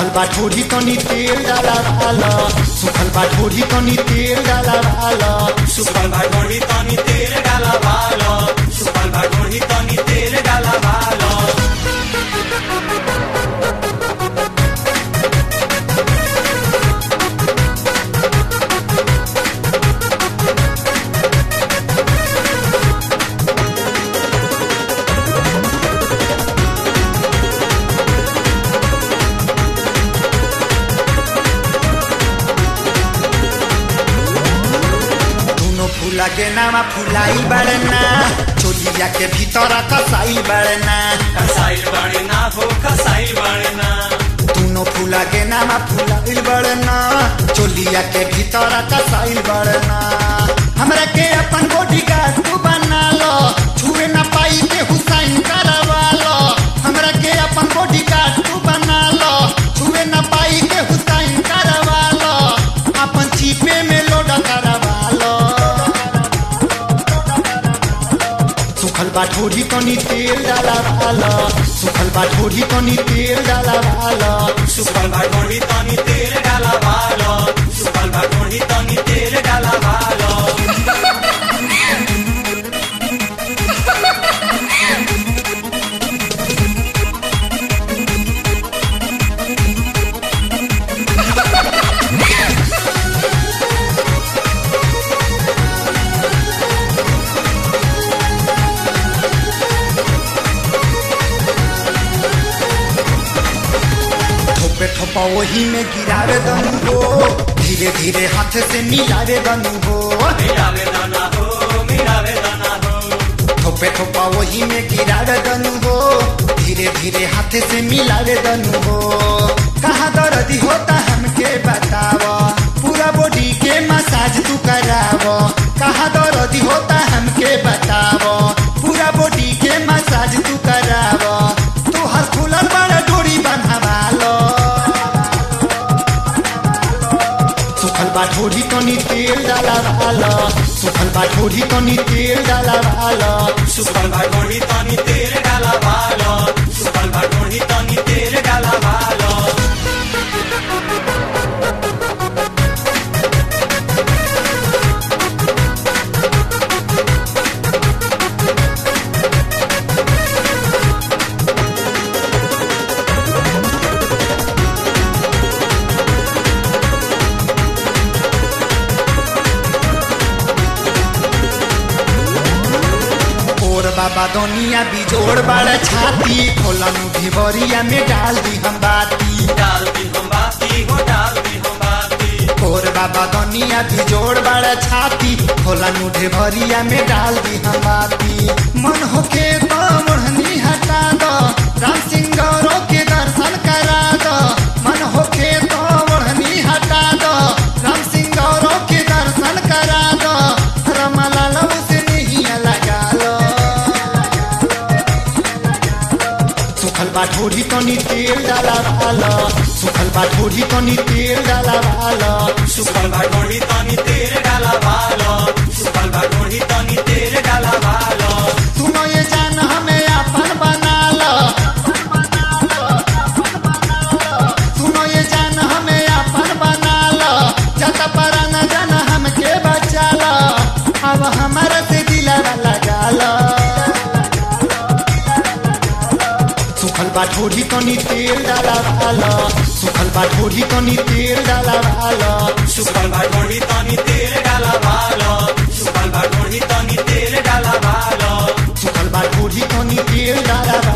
बा ढोरी तनी तेल डाला वाला सुखल बा ढोरी तनी तेल डाला वाला सुपल भागोड़ी तनी तेल डाला भालो सुपल भागोड़ी तनी तेल डाला भालो दोनों फूला के नामा फुलाई बड़ना चोलिया के भीतर कसाई बड़ना कसाइल बड़े ना हो कसाइल बड़े ना दोनों फूला के नामा फुलाई बड़ना चोलिया के भीतर कसाई बड़ना हमरा के अपन बॉडी गार्ड तू बना लो छुए ना पाई के हुसैन करवा लो हमरा के अपन बॉडी गार्ड तू बना लो छुए ना पाई के हुसैन करवा लो अपन चीपे में लोड करवा लो सुखल बा ढोरी तनी तेल डाला वाला सुखल बा ढोरी तनी तेल डाला वाला सुपल भागोड़ी तनी तेल डाला भालो सुपल भागोड़ी तनी तेल डाला भालो थोपे थोपा वही में गिरावे दनु हो धीरे धीरे हाथ से मिलावे दनु हो मेरा वेदना हो मेरा वेदना हो थोपे थोपा वही में गिरावे दनु हो धीरे धीरे हाथ से मिलावे दनु हो कहाँ दर्द होता हमके बताव पूरा बॉडी के मसाज तू कराव कहाँ दर्द होता हमके बताव पूरा बॉडी के मसाज तू कराव तू हर फूलन बड़ा डोरी बंधवा लो सुखल बा ढोरी तनी तेल डाला वाला सुखल बा ढोरी तनी तेल डाला वाला सुपल भागोड़ी तनी तेल डाला भालो सुपल भागोड़ी तनी तेल डाला भालो और बाबा दुनिया बिजोड़ बड़ा छाती खोला मुठी बरिया में डाल दी हम बाती डाल दी हम बाती हो डाल दी हम बाती और बाबा दुनिया बिजोड़ बड़ा छाती खोला मुठे भरिया में डाल दी हम बाती मन होके तो मोहनी हटा दो राम सिंह गौरव के दर्शन करा दो मन होके तो मोहनी हटा दो राम सिंह गौरव के दर्शन करा दो रमलाल से नहीं लगा लो सुखल बा ढोरी तनी तेल डाला वाला सुखल बा ढोरी तनी तेल डाला वाला सुपल भागोड़ी तनी तेल डाला भालो सुपल भागोड़ी तनी तेल डाला भालो सुनो ये जान हमें अपन बना लो सुनो ये जान हमें अपन बना लो जत पर न जान हमके बचा लो अब हमारे से दिलवा लगा लो सुखल बा ढोरी तनी तेल डाला वाला सुखल बा ढोरी तनी तेल डाला वाला सुपल भागोड़ी तनी तेल डाला भालो सुपल भागोड़ी तनी तेल डाला भालो सुखल बा ढोरी तनी तेल डाला